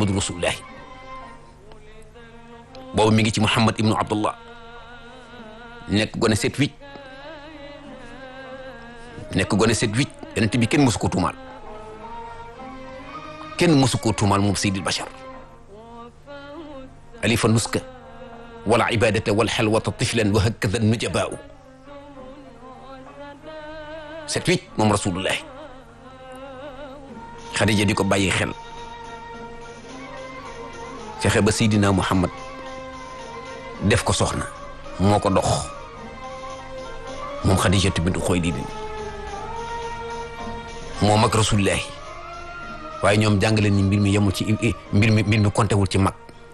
muhammadu rasulullahi boobu mi ngi ci muhammad ibnu abdullah nekk gone set wicc nekk gone set wicc yonent bi kenn mosu ko tuumaal kenn mosu ko tuumaal moom seydil bachar alifa nuska wala ibadata wal xalwata tiflan wa hakada nujabaau set wicc moom rasulullahi xadija di ko bàyyi xel fexe ba seydina muhammad def ko soxna moo ko dox moom xadijatu bintu xuwaylid moom ak rasulullahi waaye ñoom jàngale ni mbir mi yemul ci mbir mi mbir mi kontewul ci mag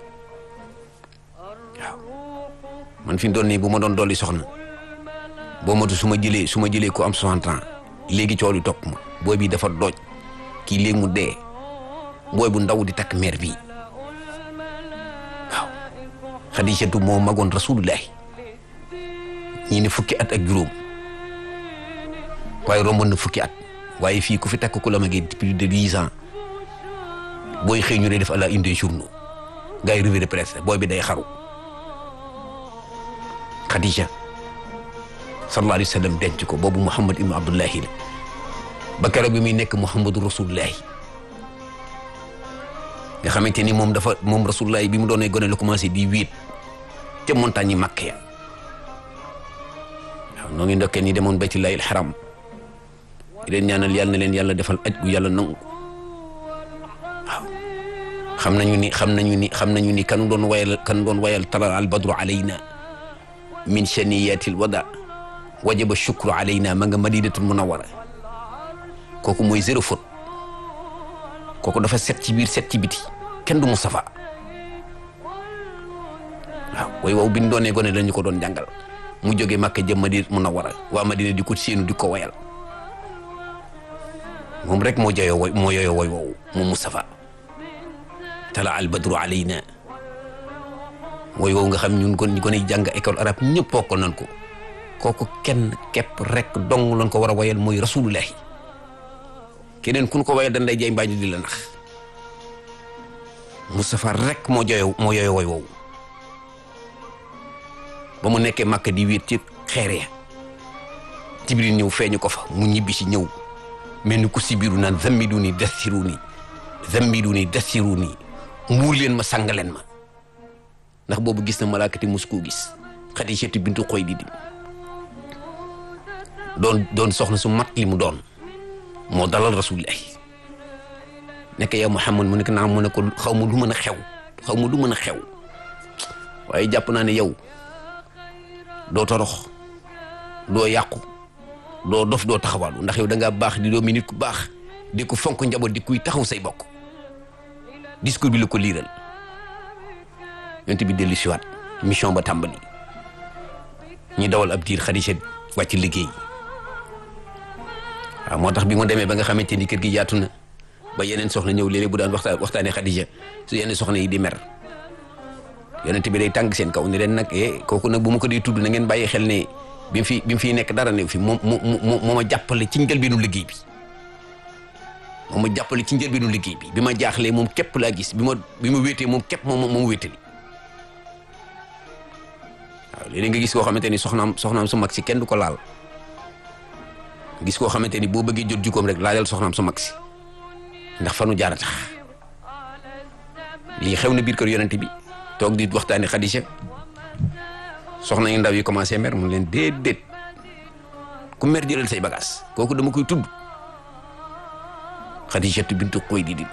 waaw man fi mu doon nii bu ma doon dolli soxna boo matu su ma jëlee su ma jëlee ko am 60 ans léegi coow li topp ma booy bi dafa dooj kii léegi mu dee booy bu ndaw di takk meer bii waaw xadijatu moo magoon rasulullahi ñii ne fukki at ak juróom waaye romboon na fukki at waaye fii ku fi takk ku la magee plus de dix ans booy xëy ñu dee def à la une des journaux gars yi revue de presse booy bi day xaru Khadija sallallahu alayhi wa sallam denc ko boobu Muhammad ibnu Abdullahi la ba keroog bi muy nekk Muhammadu Rasulullahi nga xamante ni moom dafa moom Rasulullahi bi mu doonee gone la commencé di wéet ca montagne yi Makka ya waaw noo ngi ndokkee ni demoon baytullahi alxaram di leen ñaanal yàlla na leen yàlla defal aj gu yàlla nangu waaw xam nañu ni xam nañu ni xam nañu ni kan doon wayal kan doon wayal tala al badru alayna min shaniyatil wada wajaba shukru alayna ma nga madinatul munawara kooku mooy zéro faute kooku dafa set ci biir set ci biti kenn du Mustafa waaw way wow bi ñu doonee gone lañu ko doon jàngal mu jóge Makka jëm madina munawara waa madina di ko séenu di ko wayal moom rek moo joyoo woy moo yoyoo woy woowu moom Moustapha tala al badru alayna woy woowu nga xam ñun kon ñu ko ne jàng école arabe ñëpp bokkal nañ ko kooku kenn képp rek dong lañ ko war a woyal mooy rasulullahi keneen kun ko woyal dañ lay jay mbaañu di la nax Moustapha rek moo joyoo moo yoyoo woy woowu ba mu nekkee Màkka di wéet ci xeere ya Jibril ñëw feeñu ko fa mu ñibbi si ñëw mel ni ku si biiru naan zammidu ni dassiru ni zammidu ni dassiru ni muur leen ma sang leen ma ndax boobu gis na malaakati mus koo gis Xadijatu bintu Xuwaylid doon doon soxna su mat li mu doon moo dalal rasulillahi nekk yow Muhammad mu nekk naa mu ne ko xaw ma lu mën a xew xaw ma lu mën a xew waaye jàpp naa ne yow doo torox doo yàqu doo dof doo taxawaalu ndax yow da ngaa baax di doomi nit ku baax di ko fonk njaboot di kuy taxaw say bokk discours bi la ko liiral yonent bi dellu siwaat mission ba tàmbali ñu dawal ab diir Xadija wàcc liggéey waaw moo tax bi mu demee ba nga xamante ni kër gi yaatu na ba yeneen soxna ñëw léeg-léeg bu daan waxtaan waxtaanee Xadija su yeneen soxna yi di mer yonent bi day tàng seen kaw ne leen nag eh kooku nag bu ma ko dee tudd na ngeen bàyyi xel ne bi mu fi bi mu fiy nekk dara ne fi moom moo moo moo ma jàppale ci njëlbeenu liggéey bi moo ma jàppale ci njëlbeenu liggéey bi bi ma jaaxlee moom képp laa gis bi ma bi ma wéetee moom képp moom moom wéetali waaw léeg nga gis koo xamante ni soxnaam soxnaam su mag si kenn du ko laal gis koo xamante ni boo bëggee jot jukkoom rek laajal soxnaam su mag si ndax fanu jaar a tax lii xew na biir kër yonent bi toog di waxtaani Xadija soxna yu ndaw yi commencé mer mu leen déedéet ku mer jëlal say bagages kooku dama koy tudd Xadijatu bintu Xuwaylid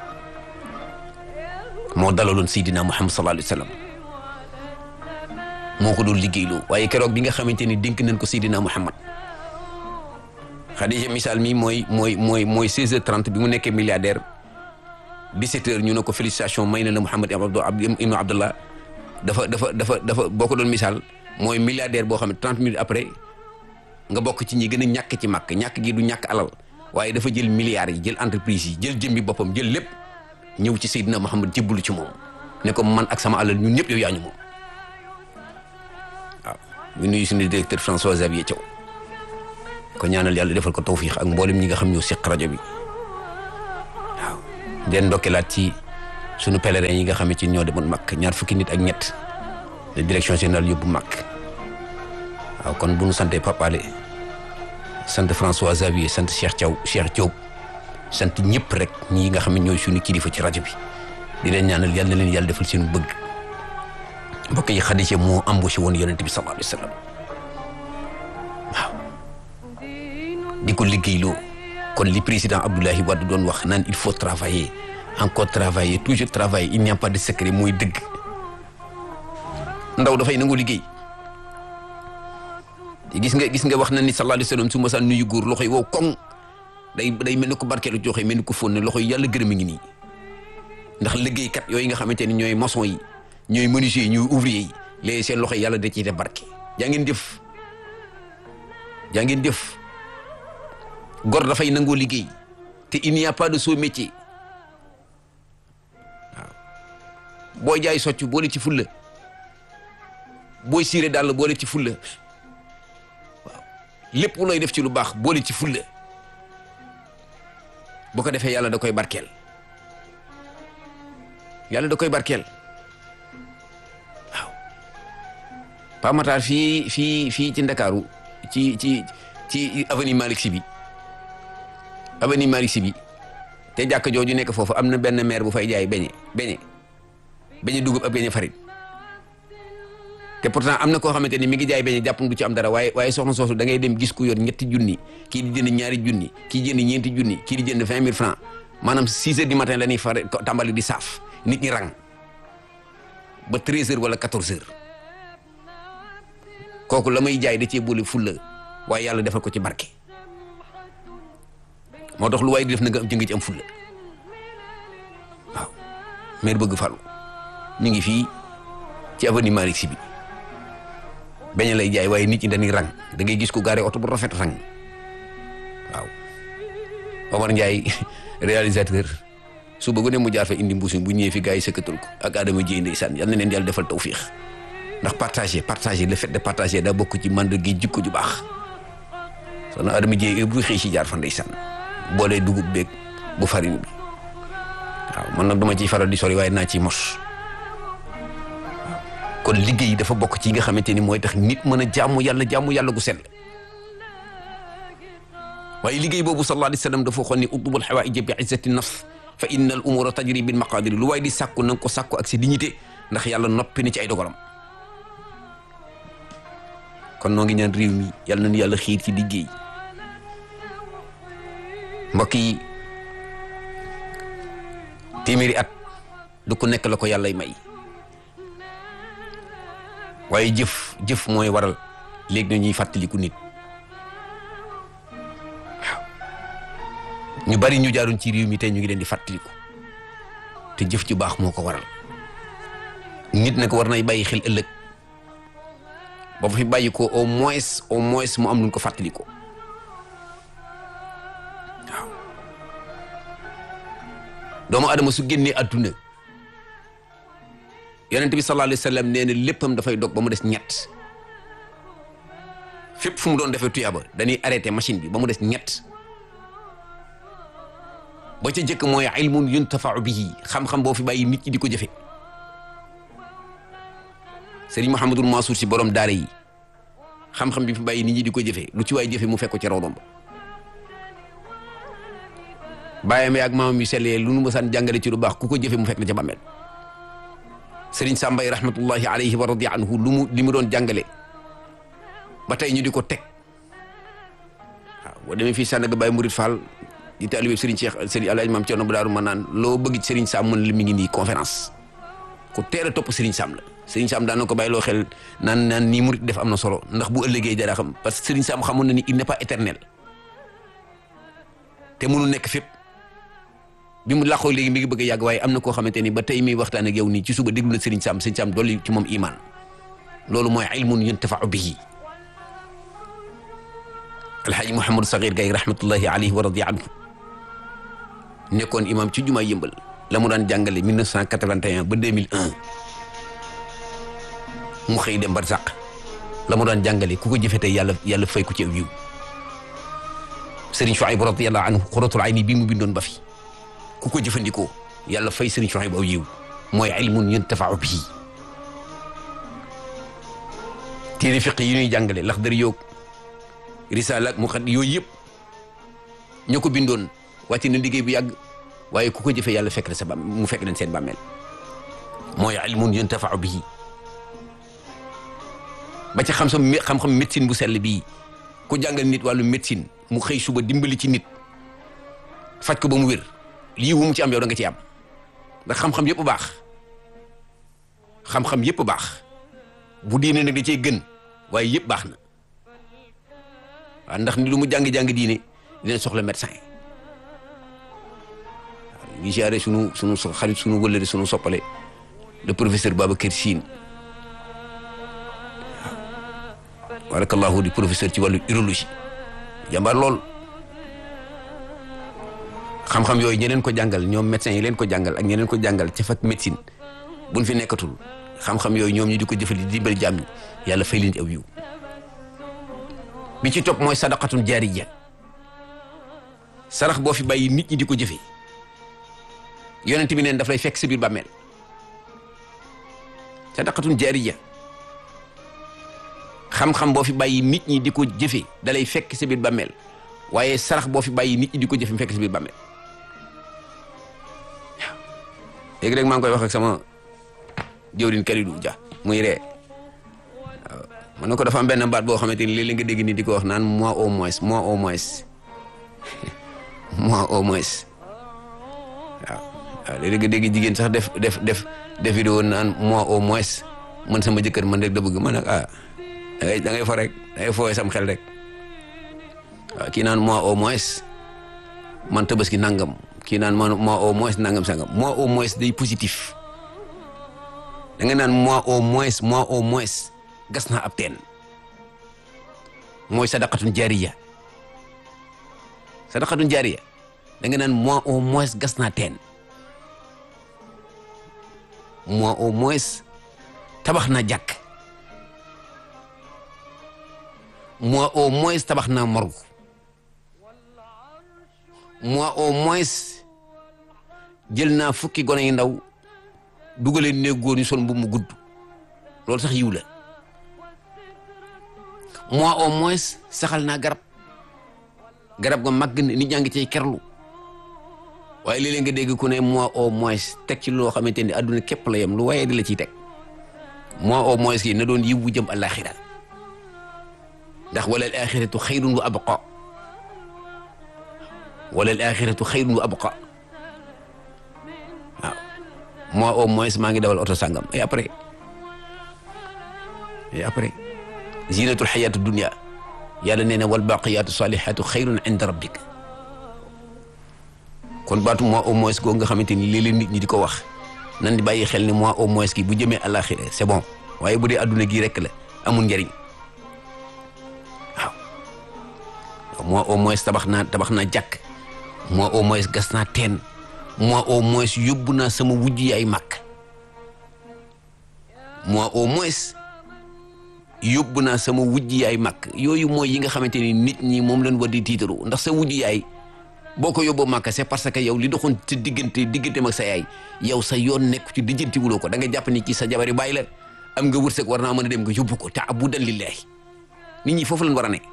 moo dalaloon Seydina Muhammad sallallahu alayhi wa sallam moo ko doon liggéeyloo waaye keroog bi nga xamante ni dénk nañ ko Seydina Muhammad Xadija misaal mi mooy mooy mooy mooy 16h30 bi mu nekkee milliardaire 17h ñu ne ko félicitation may na la Muhammad ibnu Abdullah dafa dafa dafa dafa boo ko doon misaal mooy milliardaire boo xam ne 30 minutes après nga bokk ci ñi gën a ñàkk ci màkk ñàkk gi du ñàkk alal waaye dafa jël milliards yi jël entreprise yi jël jëmbi boppam jël lépp ñëw ci Seydina Muhammad jébbalu ci moom ne ko man ak sama alal ñun ñëpp yow yaa ñu moom waaw ñu nuyu suñu directeur François Xavier Thiaw ko ñaanal yàlla defal ko tawfiix ak mboolem ñi nga xam ñoo seq rajo bi waaw den ndokkeelaat ci sunu pèlerin yi nga xamante ni ñoo demoon Makka ñaar fukki nit ak ñett de direction générale yóbbu Makka waaw kon bu nu santee Pape Alé sant François Xavier sant Cheikh Thiaw Cheikh Diop sant ñëpp rek ñi nga xam ne ñooy suñu kilifa ci rajo bi di leen ñaanal yal na leen yàlla defal seen bëgg mbokk yi Xadija moo embauché woon yonent bi sallallahu alayhi wa sallam waaw di ko liggéeyloo kon li président Abdoulaye Wade doon wax naan il faut travailler encore travailler toujours travailler il n'y a pas de secret mooy dëgg ndaw dafay nangu liggéey gis nga gis nga wax na ni sallallahu alayhi wa sallam su ma saan nuyu góor loxo yi wow koŋ day day mel ni ko barkeelu joxe mel ni ko fóon ne loxo yi yàlla gërëm a ngi nii ndax liggéeykat yooyu nga xamante ni ñooy maçon yi ñooy menuisier yi ñooy ouvrier yi léegi seen loxo yi yàlla da ciy def barke jaa ngeen jëf jaa ngeen jëf gor dafay nangoo liggéey te il n'y a pas de sot métier waaw booy jaay socc boole ci fulla booy siire daal boole ci fulla waaw lépp looy def ci lu baax boole ci fulla bu ko defee yàlla da koy barkeel yàlla da koy barkeel waaw Pa Matar fii fii fii ci Ndakaaru ci ci ci avenue Malick Sy bi avenue Malick Sy bi te jàkk jooju nekk foofu am na benn maire bu fay jaay beñe beñe beñe dugub ak beñe farine te pourtant am na koo xamante ni mi ngi jaay beñe jàpp du ci am dara waaye waaye soxna soosu da ngay dem gis ku yor ñetti junni kii di jënd ñaari junni kii jënd ñeenti junni kii di jënd vingt mille francs maanaam six heures du matin la ñuy fare tàmbali di saaf nit ñi rang ba treize heures wala quatorze heures kooku la may jaay da cee boole fulla waaye yàlla defal ko ci barke moo tax lu waay di def na nga am jëngi ci am fulla waaw maire bëgg falu ñu ngi fii ci avenue Malick Sy bi beñe lay jaay waaye nit ñi dañuy rang da ngay gis ko gaare oto bu rafet rang waaw Omar Ndiaye réalisateur su bëggu ne mu jaar fa indi mbuusi bu ñëwee fi gars yi sëkkatal ko ak Adama Dieye ndeysaan yal na leen yàlla defal tawfiix ndax partager partager le fait de partager daa bokk ci mànd gi jikko ju baax soxna Adama Dieye bu xëy si jaar fa ndeysaan boolee dugub beeg bu farine bi waaw man nag duma ciy faral di sori waaye naa ciy mos kon liggéey dafa bokk ci nga xamante ni mooy tax nit mën a jaamu yàlla jaamu yàlla gu sell waaye liggéey boobu sallallahu alayhi wa sallam dafa waxoon ni utlubul xawaaija bi izzati nafs fa inna al umura tajri bil maqadiri lu waaye di sàkku na nga ko sàkku ak si dignité ndax yàlla noppi na ci ay dogalam kon noo ngi ñaan réew mi yàlla nañu yàlla xiir ci liggéey mbokk yi téeméeri at du ko nekk la ko yàllay may waaye jëf jëf mooy waral léegi na ñuy fàttaliku nit waaw ñu bari ñu jaaroon ci réew mi tey ñu ngi leen di fàttaliku te jëf ju baax moo ko waral nit nag war nay bàyyi xel ëllëg ba fi bàyyi ko au moins au moins mu am lu ko fàttaliku waaw doomu adama su génnee àdduna yonent bi sallallahu alayhi wa sallam nee na léppam dafay dog ba mu des ñett fépp fu mu doon defee tuyaaba dañuy arrêté machine bi ba mu des ñett ba ca jëkk mooy ilmun yuntafau bihi xam-xam boo fi bàyyi nit ñi di ko jëfe Serigne Mouhamadul Mansour si borom daara yi xam-xam bi fi bàyyi nit ñi di ko jëfe lu ci waay jëfe mu fekk ko ci rawdom ba bàyyam ak maamam yu sellee lu nu mësaan jàngale ci lu baax ku ko jëfe mu fekk na ca bàmmeel sëriñ Sambay rahmatullahi alayhi wa radi anhu lu mu li mu doon jàngale ba tey ñu di ko teg waaw boo demee fii Sandaga Baye Mourid Fall di taalibe sëriñ Cheikh sëriñ Alaaji Maam Cerno bu Daaru ma naan loo bëgg ci sëriñ Sam mën la mi ngi nii conférence ku teel a topp sëriñ Sam la sëriñ Sam daan na ko bàyyi loo xel naan naan nii murid def am na solo ndax bu ëllëgee dara xam parce que sëriñ Sam xamoon na ni il n'est pas éternel te mënu nekk fépp bi mu làqoo léegi mi ngi bëgg a yàgg waaye am na koo xamante ni ba tey mi waxtaan ak yow nii ci suba déglu na Serigne Sam Serigne Sam dolli ci moom iman loolu mooy ilmun yuntafau bihi alxaaji Mouhamadou Sakhir Gaye rahmatullahi alayhi wa radi anhu nekkoon imam ci jumaa yëmbal la mu daan jàngale 1981 ba 2001 mu xëy dem barsàq la mu daan jàngale ku ko jëfe tey yàlla yàlla fay ko ci aw yiw Serigne Chouaïb radiyallahu anhu xuratul ayni bii mu bindoon ba fi ku ko jëfandikoo yàlla fay sëriñ Suhaybu aw yiw mooy ilmun yuntafau bihi téere fiq yi ñuy jàngale Laxdari yoog risaala ak muqad yooyu yëpp ñoo ko bindoon wàcc na liggéey bu yàgg waaye ku ko jëfee yàlla fekk na sa bam mu fekk leen seen bàmmeel mooy ilmun yuntafau bihi ba ci xam sa xam-xam médecine bu sell bii ku jàngal nit wàllu médecine mu xëy suba dimbali ci nit faj ko ba mu wér lii wu mu ci am yow da nga ci am ndax xam-xam yëpp baax xam-xam yëpp baax bu diine nag da cee gën waaye yëpp baax na waaw ndax ni lu mu jàng-jàng diine dina soxla médecin waaw ngi siyaare sunu sunu xarit sunu wëllëre sunu soppale le professeur Babacar Sine waaw barakallahu di professeur ci wàllu urologie jàmbaar lool xam-xam yooyu ñeneen ko jàngal ñoom médecins yi leen ko jàngal ak ñeneen ko jàngal ca fak médecine buñ fi nekkatul xam-xam yooyu ñoom ñu di ko jëfali di dimbali jàmm ñi yàlla fay leen ci aw yiw bi ci topp mooy sadaqatun jaariya sarax boo fi bàyyi nit ñi di ko jëfee yonent bi neen daf lay fekk sa biir bàmmeel sadaqatun jaariya xam-xam boo fi bàyyi nit ñi di ko jëfee da lay fekk sa biir bàmmeel waaye sarax boo fi bàyyi nit ñi di ko jëfe mu fekk sa biir bàmmeel waaw léegi rek maa ngi koy wax ak sama jëwriñ Kalidou Dia muy ree waaw man na ko dafa am benn baat boo xamante ni léeg-léeg nga dégg ni di ko wax naan moi au moins moi au moins moi au moins waaw waaw léeg-léeg nga dégg jigéen sax def def def def vidéo naan moi au moins man sama jëkkër man rek da bëgg man nag ah da ngay da ngay fo rek da ngay fooyee sam xel rek waaw kii naan moi au moins man tabaski nangam kii naan man moi au moins nangam sangam moi au moins day positif da nga naan moi au moins moi au moins gas naa ab teen mooy sadaqatun jaariya sadaqatun jaariya da nga naan moi au moins gas naa teen moi au moins tabax naa jàkk moi au moins tabax naa morgue moi au moins jël naa fukki gone yu ndaw dugaleen néeg góor ñu sol mbubb mu gudd loolu sax yiw la moi au moins saxal naa garab garab ga màgg na nit ñaa ngi cay kerlu waaye léeg-léeg nga dégg ku ne moi au moins teg ci loo xamante ni adduna képp la yem lu waaye di la ciy teg moi au moins kii na doon yiw bu jëm àllaaxira ndax wala al axiratu xayrun wa abqa wala al axiratu xayrun wa abqa waaw moi au moins maa ngi dawal oto sàngam et après et après zinatul xayatu dunia yàlla nee na wal baqiyatu salihatu xayrun inda rabbik kon baatu moi au moins goo nga xamante ni léeg-léeg nit ñi di ko wax nan di bàyyi xel ni moi au moins ki bu jëmee àllaaxira c'est bon waaye bu dee adduna gii rek la amul njëriñ moi au moins tabax naa tabax naa jàkk moi au moins gas naa teen moi au moins yóbbu naa sama wujj yaay màkk moi au moins yóbbu naa sama wujj yaay màkk yooyu mooy yi nga xamante ni nit ñi moom lañ war di tiitaru ndax sa wujj yaay boo ko yóbboo màkk c'est parce que yow li doxoon ci diggante digganteem ak sa yaay yow sa yoon nekk ci dijjanti wuloo ko da nga jàpp ni ci sa jabari bàyyi la am nga wërsëg war naa mën a dem nga yóbbu ko te abudan lillahi nit ñi foofu lañ war a ne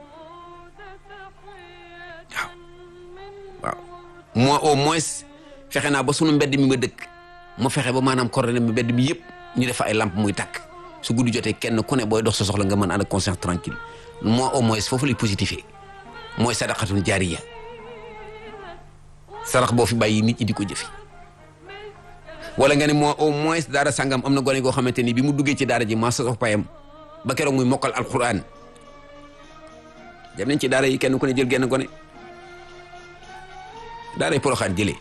waaw moi au moins fexe naa ba sunu mbedd mi ma dëkk ma fexe ba maanaam coordonné mi mbedd mi yëpp ñu def ay lampe muy tàkk su guddi jotee kenn ku ne booy dox sa soxla nga mën ànd ak conscience tranquille moi au moins foofu lay positifé mooy sadaqatun jaariya sarax boo fi bàyyi nit ñi di ko jëfi wala nga ne moi au moins daara sangam am na gone goo xamante ni bi mu duggee ci daara ji maa sa payam ba keroog muy mokkal alquran dem nañ ci daara yi kenn ku ne jël genn gone daaray Poroxaan jëlee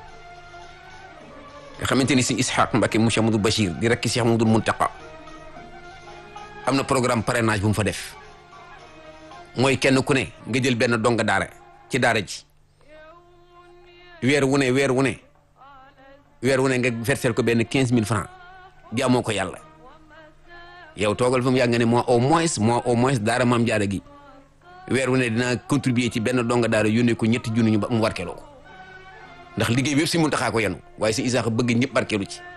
nga xamante ni si Ishaq Mbacke mu Cheikh Amadou Bachir di rekk Cheikh Amadou Muntaqa am na programme parrainage bu mu fa def mooy kenn ku ne nga jël benn donga daara ci daara ji weer wu ne weer wu ne weer wu ne nga versel ko benn quinze mille francs jaamoo ko yàlla yow toogal fa mu yàgg nga ne moi au moins moi au moins daara maam jaara gi weer wu ne dinaa contribuer ci benn donga daara yónnee ko ñetti junni ñu ba mu warkeloo ko ndax liggéey bi yëpp si Muntaxa ko yenu waaye si Isaaxa bëgg ñëpp barkeelu ci